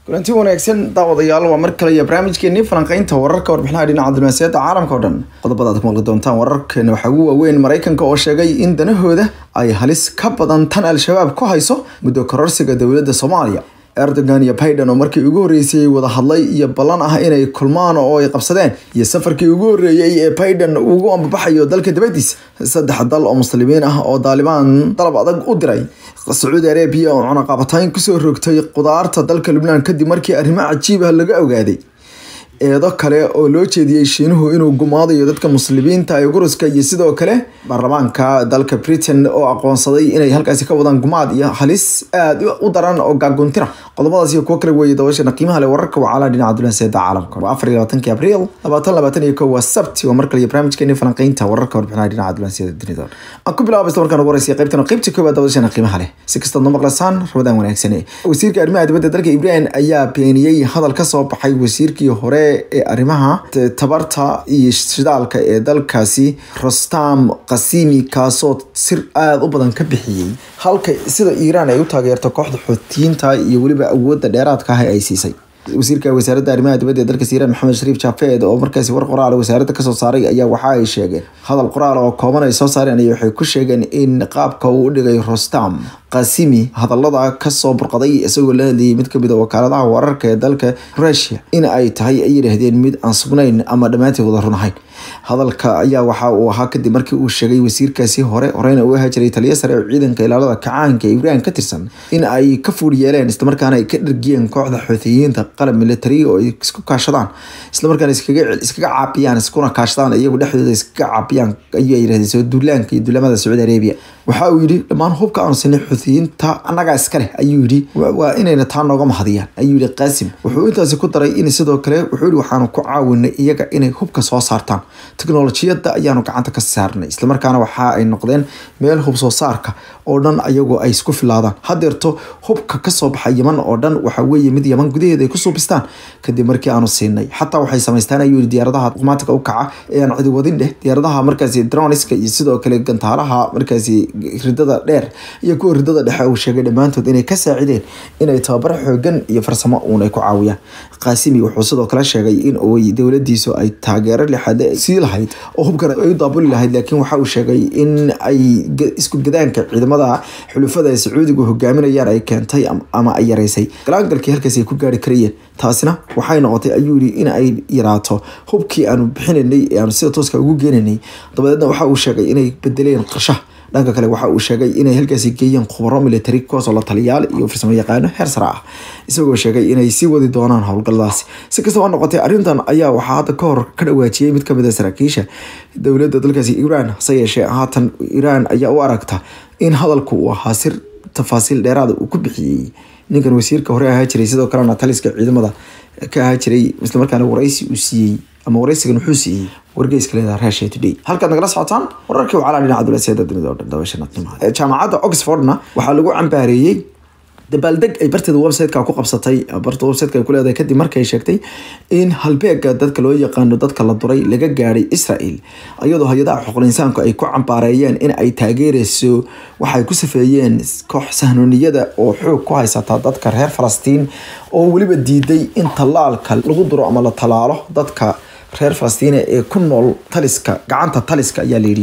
kulanti wanaagsan daawadayaal waa mar kale iyo barnaamijkeenii falanqeynta wararka warbixinaha dhinaca diblomaasiyadda caalamka oo dhan qodobada aad ku maqli doontaan wararkeena waxaa ugu waaweyn maraykanka oo sheegay in danahooda ay halis ka badan tan al-shabaab ku hayso muddo kororsiga dowladda soomaaliya erdogan iyo biden oo markii ugu horreysay wada hadlay iyo ballan ah inay kulmaan oo ay qabsadeen iyo safarkii ugu horreeyey ee biden ugu ambabaxayo dalka dibadiisa saddex dal oo muslimiin ah oo daalibaan dalab adag u diray sacuudi arabiya oo cunaqabatayn kusoo rogtay qudaarta dalka lubnaan kadib markii arrimo cajiib ah laga ogaaday eedo kale oo loo jeediyey shiinuhu inuu gumaadayo dadka muslimiinta ee guruska iyo sidoo kale baarlamaanka dalka britain oo aqoonsaday inay halkaasi ka wadaan gumaad iyo halis aada u daran oo gaaguntira qodobadaas iyo kuwo kale weeye dabashana qiimaha leh wararka wacala dhinaca dulanseeda caalamka waa afar iyo labaatanki abriil labaatan labaatan iyo kow waa sabti waa mar kale iyo barnaamijkeeni falanqeynta wararka warbixinaha dhinaca dulanseeda dunida aan ku bilaaba isla markaan ugu horeysa qaybtan qaybta koowaad dabashana qiimaha leh si kastaad noo maqlasaan rabadaan wanaagsane wasiirka arrimaha dibadda dalka ibrahim ayaa beeniyey hadal ka soo baxay wasiirkii hore ee arrimaha tabarta iyo shidaalka ee dalkaasi rostam qasimi kaasoo sir aada u badan ka bixiyey halka sida iiraan ay u taageerto kooxda xoutiyiinta iyo weliba awoodda dheeraadka ah ay siisay wasiirka wasaaradda arrimaha dibadda ee dalka iiraan maxamed shariif jafeed oo markaasi war qoraal wasaaradda kasoo saaray ayaa waxa ay sheegeen hadal qoraal oo kooban ay soo saareen ay waxay ku sheegeen in qaabka uu u dhigay rostam qasimi hadallada kasoo burqaday isagoo la hadlayay mid kamid a wakaaladaha wararka ee dalka rusia in ay tahay ay yidhaahdeen mid aan sugnayn ama dhammaanteed wada run ahayn hadalka ayaa waxa uu ahaa kadib markii uu sheegay wasiirkaasi hore horeyna uu ahaa jiray taliya sare oo ciidanka ilaalada kacaanka ee ibrahim ka tirsan in ay ka fuur yeeleen islamarkaana ay ka dhargiyeen kooxda xoutiyiinta qalab military oo ay isku kaashadaan islamarkaana iskaga iskaga caabiyaan iskuna kaashadaan iyagu dhexdooda iskaga caabiyaan ayuu yidhahdeen soo duulaanka iyo duulamada sacuudi arabia waxa uu yidhi dhammaan hubka aanu sinay xuutiyiinta annagaa iska leh ayuu yidhi waa inayna taa nooga mahadiyaan ayuu yidhi qaasim wuxuu intaasi ku daray in sidoo kale wuxuu yidhi waxaanu ku caawinay iyaga inay hubka soo saartaan teknolojiyadda ayaanu gacanta ka saarnay islamarkaana waxa ay noqdeen meel hub soo saarka oo dhan ayagoo ay isku filaadaan hadeerto hubka kasoo baxa yaman oo dhan waxa weeye mid yaman gudaheeda ay ku suubistaan kadib markii aanu siinay xataa waxay samaystaan ayuu yidhi diyaaradaha qumaatika u kaca ee aan cidi wadin dheh diyaaradaha markaasi droniska iyo sidoo kale gantaalaha markaasi ridada dheer iyo kuwa ridada dhexe uu sheegay dhammaantood inay ka saacideen inay tababar xoogan iyo farsamo uun ay ku caawiyaan qaasimi wuxuu sidoo kale sheegay in dowladiisu ay taageero lixaad sii lahayd oo hubkan ay u daabuli lahayd laakiin waxa uu sheegay in ay isku gadaanka ciidamada xulufada ee sacuudigu hogaaminayaan ay keentay ama ay yareysay galaangalkii halkaas ay ku gaari karayeen taasina waxay noqotay ayuu yidhi in ay yaraato hubkii aanu bixinaynay ee aanu sida tooska ugu geenaynay dabadeedna waxa uu sheegay inay bedeleen qarshaha dhanka kale waxa uu sheegay inay halkaasi geeyeen khubaro military kuwaasoo la taliyaal iyo farsamo yaqaano heer sare ah isagoo sheegay inay sii wadi doonaan howlgalladaasi si kastaba ha noqotay arrintan ayaa waxaa hadda ka hor ka dhawaajiyey mid kamid a saraakiisha dowladda dalkaasi iiraan hase yeeshee haatan iiraan ayaa u aragta in hadalku uu ahaa sir tafaasiil dheeraada uu ku bixiyey ninkan wasiirka hore ahaa jiray sidoo kalena taliska ciidamada ka ahaa jiray islamarkaana waraysi uu siiyey ama waraysigan wuxuu siiyey wargeyska leedaha rasha today halkaad nagala socotaan wararkii wacalaa dhinaca dulasiyada dunida oo dhan dabashana qiimaha jaamacadda oxfordna waxaa lagu cambaareeyey dabaaldeg ay barteeda websiteka ku qabsatay barta websiteka ay ku leedahay kadib markay sheegtay in halbeega dadka loo yaqaano dadka la duray laga gaadhay israel iyadoo hay-adaha xuquuqul insaanku ay ku cambaareeyeen in ay taageereyso waxay ku safeeyeen koox sahnooniyada oo xoog ku haysata dadka reer falastiin oo weliba diiday in tallaalka lagu duro ama la tallaalo dadka reer falastiina ee ku nool taliska gacanta taliska ayaa layidhi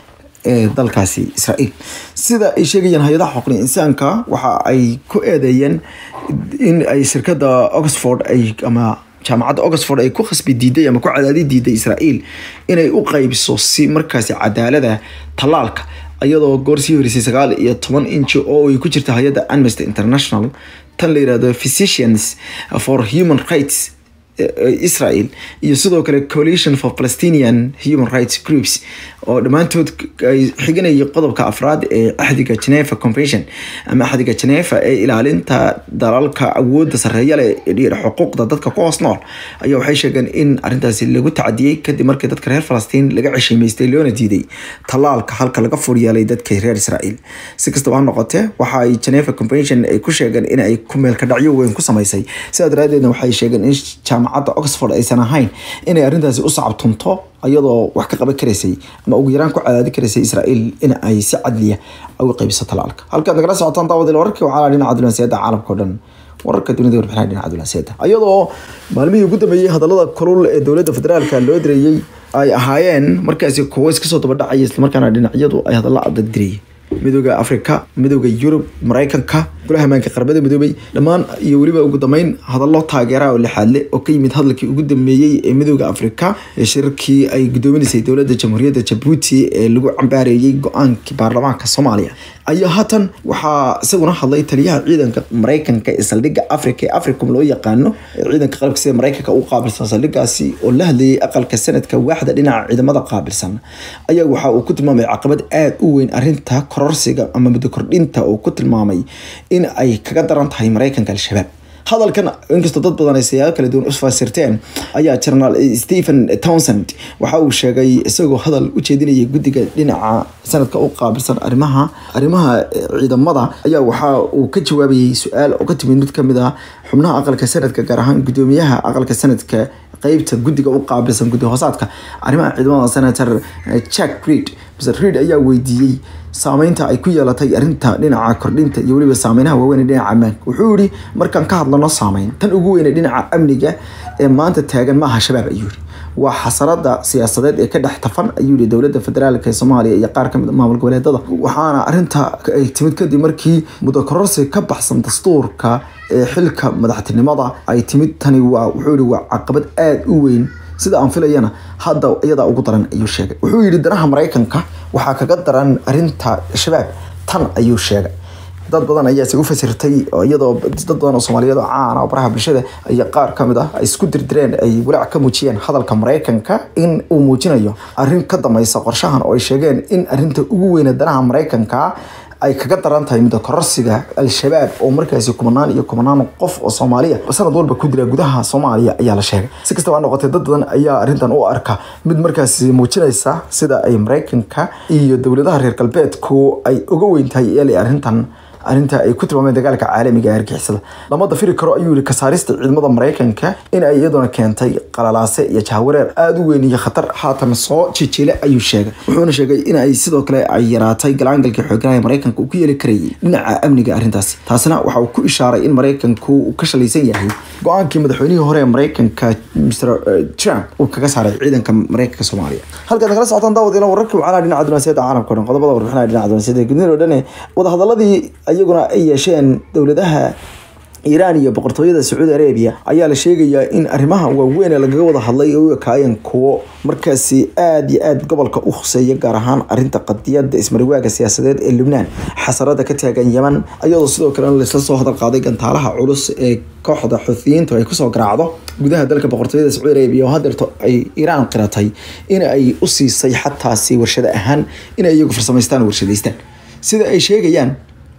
ee dalkaasi israel sida ay sheegayeen hay-adaha xuquuqul insaanka waxa ay ku eedeeyeen in ay shirkada oxford ay ama jaamacadda oxford ay ku khasbi diiday ama ku cadaadi diiday israel inay u qeybiso si markaasi cadaalada tallaalka iyadoo goor sii horeysay sagaal iyo toban inji oo ay ku jirta hay-adda amnesty international tan la yirahdo physicians for human rights israel iyo sidoo kale coalition for palestinian human rights groups oo dhammaantood ay xiganayay qodobka afraad ee axdiga geneva convention ama axdiga geneva ee ilaalinta dalalka awoodda sareeya leh ee xuquuqda dadka ku hoos nool ayaa waxay sheegeen in arrintaasi lagu tacadiyey kadib markii dadka reer falastiin laga ceshiimaystay loona diiday tallaalka halka laga furyeelay dadka reer israel si kastaba ha noqotee waxa ay geneva convention ay ku sheegeen in ay ku meelka dhacyo weyn ku samaysay sidaa daraadeedna waxay sheegeen in jaamacadda oxford aysan ahayn inay arrintaasi u sacabtunto iyadoo wax ka qaban karaysay ama ugu yaraan ku cadaadi karaysay israel in ay si cadliya uga qaybiso talaalka halkaad nagala socotaan daawadil wararkii waxaa dhinaca dulansiyaada caalamka o dhan wararka dunida warbixinaha dhinaca dunaasiyada iyadoo maalmihii ugu dambeeyey hadallada kulul ee dowladda federaalka loo direeyey ay ahaayeen markaasi kuwo iska soo dabadhacaya islamarkaana dhinacyadu ay hadalla adag dirayeen midooda africa midooda yurub maraykanka golaha amaanka qaramada midoobay dhammaan iyo weliba ugu dambeyn hadallo taageeraha oo lixaadle oo ka yimid hadalkii ugu dambeeyey ee midooda africa ee shirarkii ay gudoominaysay dowladda jamhuuriyadda jabuuti ee lagu cambaareeyey go-aankii baarlamaanka soomaaliya ayaa haatan waxaa isaguna hadlay taliyaha ciidanka maraykanka ee saldhigga africa ee africum loo yaqaano ciidanka qalabka sida maraykanka u qaabilsan saldhiggaasi oo la hadlayay aqalka sanadka waaxda dhinaca ciidamada qaabilsan ayaa waxa uu ku tilmaamay caqabad aada u weyn arinta kororsiga ama muddo kordhinta oo ku tilmaamay in ay kaga daran tahay maraykanka al-shabaab hadalkan inkastoo dad badan ay siyaabo kala duwan usfasirteen ayaa jenaraal stephen townsend waxa uu sheegay isagoo hadal u jeedinayay guddiga dhinaca sanadka u qaabilsan arrimaha arrimaha ciidamada ayaa waxa uu ka jawaabayay su-aal oo ka timid mid kamid ah xubnaha aqalka sanadka gaar ahaan gudoomiyaha aqalka sanadka qeybta guddiga u qaabilsan guddi hoosaadka arrimaha ciidamada senator jack reed mr reed ayaa weydiiyey saameynta ay ku yeelatay arinta dhinaca kordhinta iyo weliba saameynaha waaweyn ee dhinaca ammaanka wuxuu yihi markaan ka hadlano saameyn tan ugu weyn ee dhinaca amniga ee maanta taagan maaha shabaab ayuu yihi waa xasarada siyaasadeed ee ka dhex tafan ayuu yihi dowladda federaalk ee soomaaliya iyo qaar kamid maamul goboleedada waxaana arinta ay timid kadib markii muddo kororsi ka baxsan dastuurka ee xilka madaxtinimada ay timid tani waa wuxuu yihi waa caqabad aada u weyn sida aan filayana hadda iyadaa ugu daran ayuu sheegay wuxuu yihi danaha maraykanka waxaa kaga daran arinta shabaab tan ayuu sheegay dad badan ayaase u fasirtay iyadoo dad badan oo soomaaliyeed oo caana oo baraha bulshada iyo qaar kamid ah ay isku dirdireen ay walaac ka muujiyeen hadalka maraykanka in uu muujinayo arrin ka dameysa qorshahan oo ay sheegeen in arinta ugu weyne danaha maraykanka ay kaga daran tahay midda kororsiga al-shabaab oo markaasi kumanaan iyo kumanaan qof oo soomaaliya sanad walba ku dila gudaha soomaaliya ayaa la sheegay si kastaba ha noqotee dad badan ayaa arrintan u arka mid markaasi muujinaysa sida ay maraykanka iyo dowladaha reer galbeedku ay uga weyn tahay eelay arrintan arrinta ay ku tilmaameen dagaalka caalamiga ee argixisada lama dafiri karo ayuu yihi kasaarista ciidamada maraykanka in ay iyaduna keentay qalalaase iyo jahawareer aada u weyn iyo khatar haatan soo jijile ayuu sheegay wuxuuna sheegay in ay sidoo kale ay yaraatay galaangalkii xooganaha maraykanka uu ku yeeli karayay dhinaca amniga arrintaasi taasina waxa uu ku ishaaray in maraykanku uu ka shalaysan yahay go-aankii madaxweynihii hore ee maraykanka mr trump uu kaga saaray ciidanka maraykanka soomaaliya halkaad nagala socotaan daawad ila wararkii wacanaha dhinaca dunaasiyada caalamka o dhan qodobada warbixinaha dhinaca dunaasiyada gudnida oo dhan wadahadaladii iyaguna ay yeesheen dowladaha iiraan iyo boqortooyada sacuudi arabia ayaa la sheegayaa in arrimaha waaweyn ee lagaga wada hadlay ay u ekaayeen kuwo markaasi aada iyo aada gobolka u khuseeya gaar ahaan arinta qadiyada ismariwaaga siyaasadeed ee lubnaan xasarada ka taagan yeman iyadoo sidoo kalena laisla soo hadal qaaday gantaalaha culus ee kooxda xuuthiyiintu ay kusoo garaacdo gudaha dalka boqortooyada sacuudi arabia oo hadeerto ay iiraan qiratay in ay u siisay xataasi warshado ahaan inay iyagu farsamaystaan warshadaystaan sida ay sheegayaan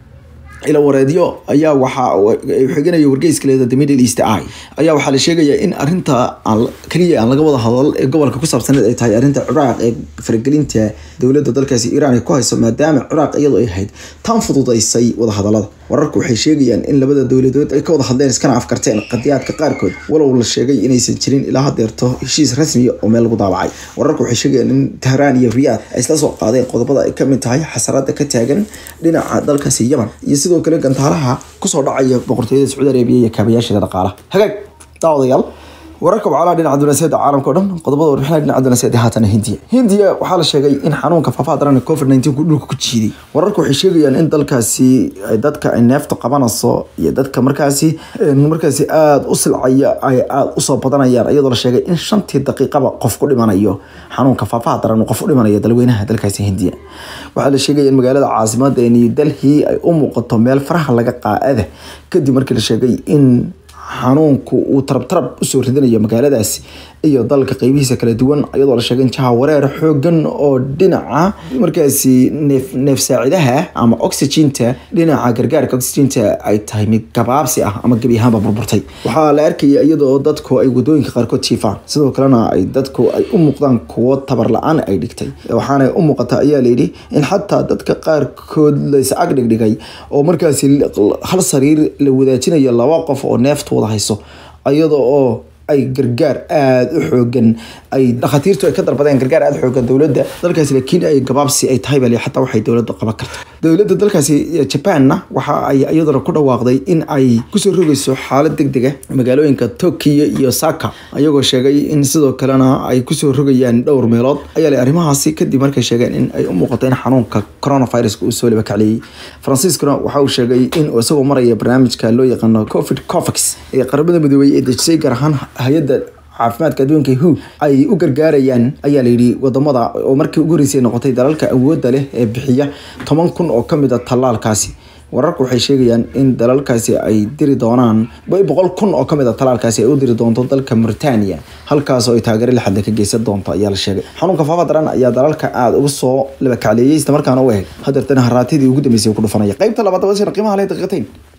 ila wareedyo ayaa waxaa xiganayo wargeyska leeda the middle east eye ayaa waxaa la sheegayaa in arinta aan kaliya aan laga wada hadal ee gobolka ku saabsaneed ay tahay arinta ciraaq ee faragelinta dowladda dalkaasi iiraan ay ku hayso maadaama ciraaq iyadoo ay ahayd tan fududaysay wada hadalada wararku waxay sheegayaan in labada dowladood ay ka wada hadleen iskana afkarteen qadiyaadka qaarkood walow la sheegay inaysan jirin ilaa hadeerto heshiis rasmiya oo meel lagu daabacay wararku waxay sheegayaan in tehraan iyo riyaad ay isla soo qaadeen qodobada ay kamid tahay xasarada ka taagan dhinaca dalkaasi yaman iyo sidoo kale gantaalaha kusoo dhacaya boqortooyada sacuudi arabiya iyo kaabayaasheeda dhaqaalaha hagaag daawadayaal wararka wacalaha dhinaca dunaasiyada caalamka o dhan qodobada warbixinaha dhinaca dunaasiyada haatana hindiya hindiya waxaa la sheegay in xanuunka faafaha daran ee covid nineteen ku dhulka ku jiiday wararka waxay sheegayaan in dalkaasi dadka ay neefta qabanayso iyo dadka markaasi markaasi aada u silcaya ay aada usoo badanayaan iyadoo la sheegay in shantii daqiiqaba qof ku dhimanayo xanuunka faafaha daran qof u dhimanayo dalweynaha dalkaasi hindiya waxaa la sheegaya in magaalada caasimada ee new delhi ay u muuqato meel faraha laga qaada kadib markii la sheegay in xanuunku uu tarabtarab usoo ridanayo magaaladaasi iyo dalka qeybihiisa kala duwan iyadoo la sheegay in jaha wareer xoogan oo dhinaca markaasi neef neef saacidaha ama oxyginta dhinaca gargaarka oxyginta ay tahay mid gabaabsi ah ama gebi ahaanba burburtay waxaa la arkaya iyadoo dadku ay wadooyinka qaarkood jiifaan sidoo kalena ay dadku ay u muuqdaan kuwo tabar la-aan ay dhigtay waxaana u muuqata ayaa layidhi in xataa dadka qaarkood lays ag dhigdhigay oo markaasi hal sariir la wadaajinayo laba qof oo neefta wada hayso iyada oo ay gargaar aada u xoogan ay dhakhaatiirtu ay ka dalbadeen gargaar aada u xoogan dowladda dalkaasi laakiin ay gabaabsi ay tahay bali xataa waxay dowladda qaban karto dowladda dalkaasi jabanna waxa ay iyaduna ku dhawaaqday in ay kusoo rogayso xaalad deg dega magaalooyinka Tokyo iyo Saka ayagoo sheegay in sidoo kalena ay kusoo rogayaan dhowr meelood ayaa leh arrimahaasi kadib markay sheegeen in ay u muuqato in xanuunka coronavirus uu soo liba kacliyey Franciscuna waxa uu sheegay in isagoo maraya barnaamijka loo yaqaano COVID COVAX ee qaramada midoobay ee dejisay gaar ahaan hay-adda caafimaadka adduunka who ay u gargaarayaan ayaa layidhi wadamada oo markii ugu horeysay noqotay dalalka awoodda leh ee bixiya toban kun oo kamid a tallaalkaasi wararku waxay sheegayaan in dalalkaasi ay diri doonaan boqol kun oo kamid a talaalkaasi ay u diri doonto dalka Mauritania halkaas oo ay taageero la xadda ka geysan doonto ayaa la sheegay xanuunka faafa daran ayaa dalalka aad uga soo laba kacleeyay isla markaana u eg hadeertana haraatidii ugu dambeysay ku dhufanaya qaybta labaad waa qiimaha leh daqiiqateyn